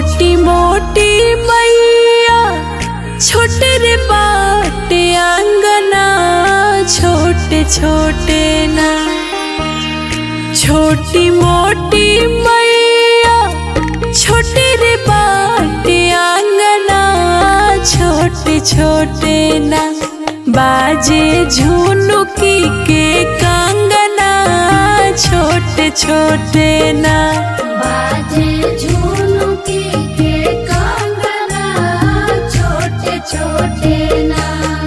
छोटी मोटी मैया छोटे रे बाटे आंगना छोटे छोटे ना छोटी मोटी मैया छोटे रे बाटे आंगना छोटे छोटे ना बाजे झुनुकी के कांगना छोटे छोटे ना बाजे झुनुकी के कंगना छोटे छोटे ना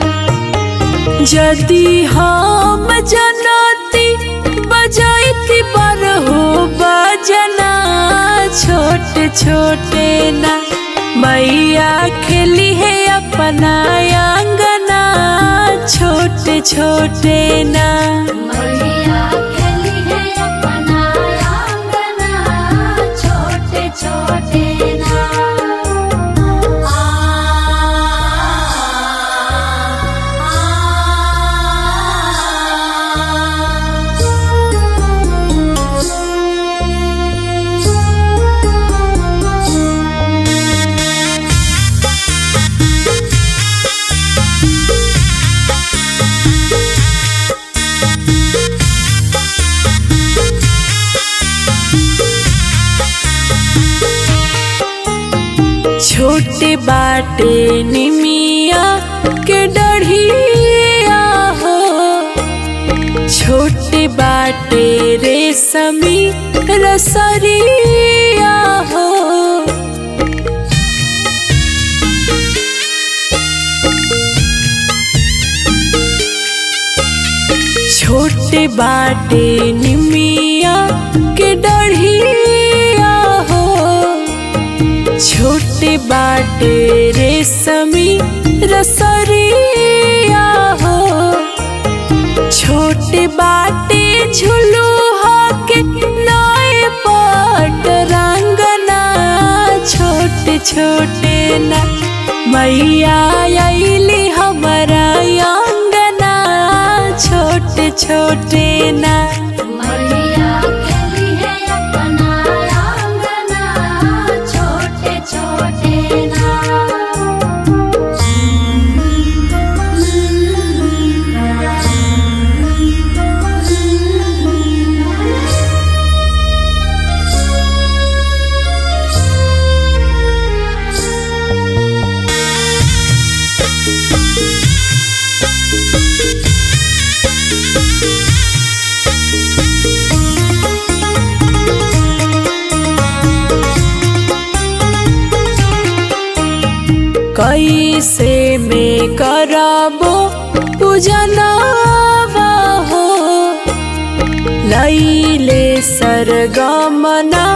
यदि हम जनती बजाइती बरहो बजना छोटे छोटे ना मैया खेली है अपना आंगना छोटे छोटे ना मैया खेली है अपना आंगना छोटे छोटे ना छोटे बाटे निमिया के डढ़िया हो छोटे बाटे रेशमी रसरिया हो छोटे बाटे निमिया के डढ़िया हो छोटे बाटे रेशमी रसरिया हो छोटे बाटे झुलू के नए पट रंगना छोटे छोटे ना मैया अली हमारा अंगना छोटे छोटे ना मैया खेली है अपना आंगना छोटे छोटे ना कैसे में करबो पूजनवा हो लैले सरगमना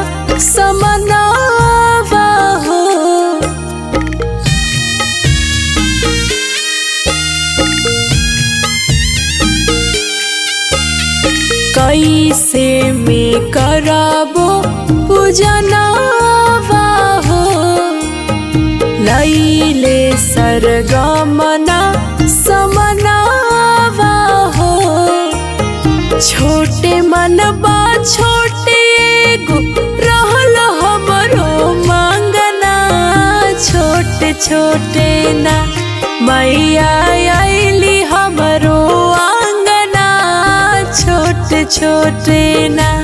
समनवा हो कैसे में करबो पूजनवा हो लैले सरगमना समनावा हो छोटे मनबा छोटे गो रहल हमरो मांगना छोटे छोटे ना मैया अली हमरो आंगना छोटे छोटे ना